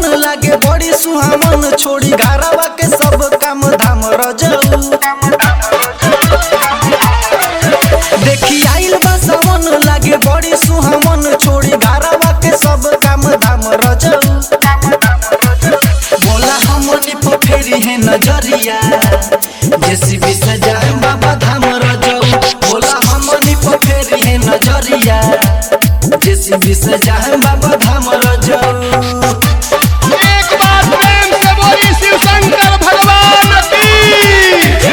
सावन लागे बड़ी सुहावन छोड़ी घरवा के सब काम धाम रजऊ देखी आइल बा सावन लागे बड़ी सुहावन छोड़ी घरवा के सब काम धाम रजऊ बोला हमनी पर फेरी है नजरिया जेसीबी से जाए बाबा धाम रजऊ बोला हमनी पर फेरी है नजरिया जेसीबी से जाए बाबा धाम रजऊ एक बार प्रेम से बोली शिव शंकर भगवान की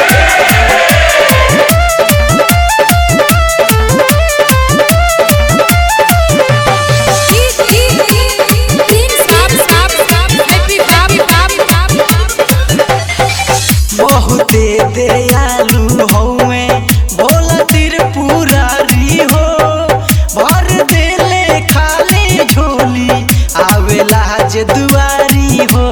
बहुते दयालु हौवे भोला त्रिपुरारी हो भर देले खाली झोली आवेला जे दुआरी हो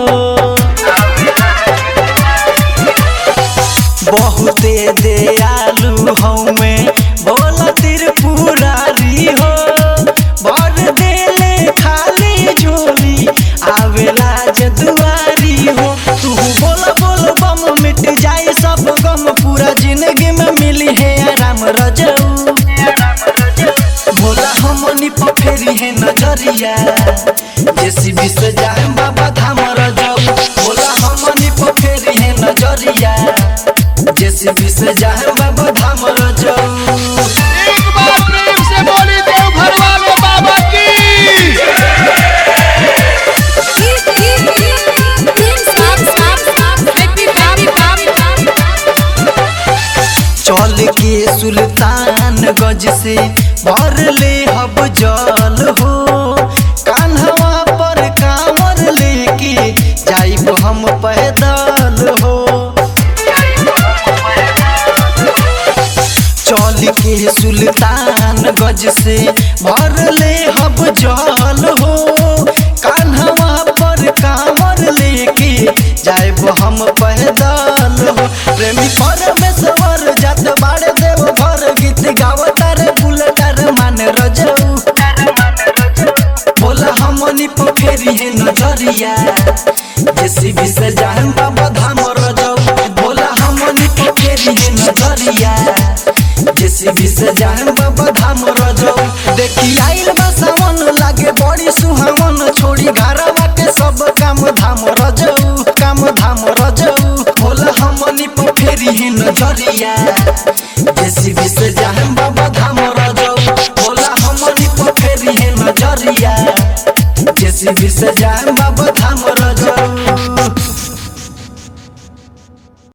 बहुते दयालु हौवे भोला त्रिपुरारी हो भर देले खाली झोली आवेला जे दुआरी हो तू बोल बोल बम मिट जाए सब गम पूरा जिंदगी में मिली है आराम रजऊ भोला हमनी पर फेरी है नजरिया जेसीबी से जाए बाबा धाम रजऊ भोला हमनी पर फेरी है नजरिया जेसीबी से जाए बाबा धाम रजऊ एक बार प्रेम से बोली देव घर वाले बाबा की चल के सुल्तान गज से भर ले हब जल हो कान्हवा पर कांवर लेके जाइब हम पैदल हो चल के सुल्तान गज से भर ले हब जल हो कान्हवा पर कांवर लेके जाइब हम पैदल हो प्रेमी परमेश्वर जात बाड़े देव घर गीत गावतार बुलटार मान रजऊ बोला हमनी पर फेरी है नजरिया जेसीबी से जान बाबा धाम रजऊ बोला हमनी पर फेरी है नजरिया जेसीबी से जान बाबा धाम रजऊ देखी आइल बा सावन लागे बड़ी सुहावन छोड़ी घरवा के सब काम धाम रजऊ काम धाम रजऊ बोला हमनी पर फेरी है नजरिया जेसीबी से जान बाबा धाम रजऊ बोला हमनी पर फेरी है नजरिया जेसीबी से जान बाबा धाम रजऊ